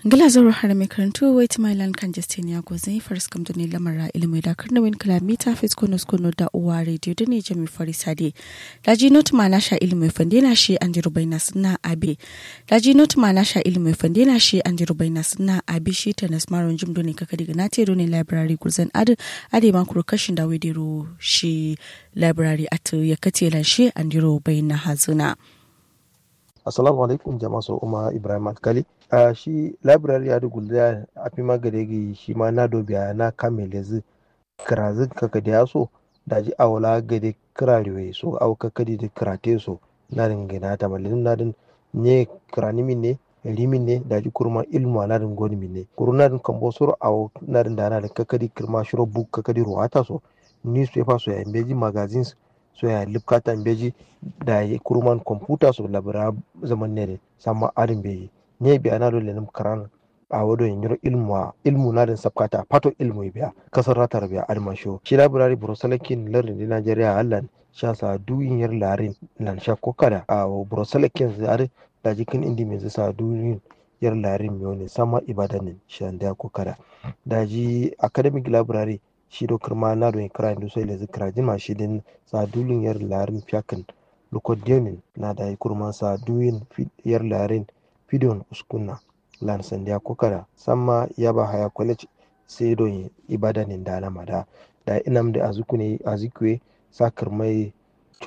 Gila zaro har mai karantu wait my land kan justin ya go zai faris kam da ne lamara ilimi da karna win kilomita fes kono kono da uwa radio da ne jami farisade daji not ma na sha ilimi fande na shi an jiru bai na suna abe daji not ma na sha ilimi fande na shi an jiru bai na suna abe shi ta nasmaron jim do ne kaka diga na te do ne library kurzan ade ade man kuro kashin da wedero shi library at ya kace lan shi an jiru bai na hazuna. assalamu alaikum jama'a so umar ibrahim alkali a shi library ya dugulda a fi magare shi ma na dobiya na kame lezi kirazin kaka da ya so da ji awala gade kirarewe so au kaka da kirate so na dingina ta malin na din ne kirani min ne limin ne da ji kurma ilmu na din goni min ne kuru na din kambo suru au na din da na da kaka da kirma shiro buk kaka da ruwata so newspaper so ya imbeji magazines so ya lipkata beji da ya kurman kwamfuta so labara zaman ne sama arin beji ne biya na dole nim karan a wado yin yiro ilmu ilmu na din sabkata pato ilmu biya kasar ratar biya arma sho shi labirari brosalakin lardin di nigeria allan sha sa duyin yar larin lan sha kokada a brosalakin zare da jikin indi mai sa duyin yar larin miyo ne sama ibadanin shan da kokada da ji academic library shi do kirma na do kira indu sai lezi kira jima shi din sa dulin yar larin fiyakin lukodionin na da kurma sa duyin yar larin fidon uskunna lan sandiya kokara samma ya ba haya college sai do ibadanin da alama da da inam da azukune azikwe sa kirmai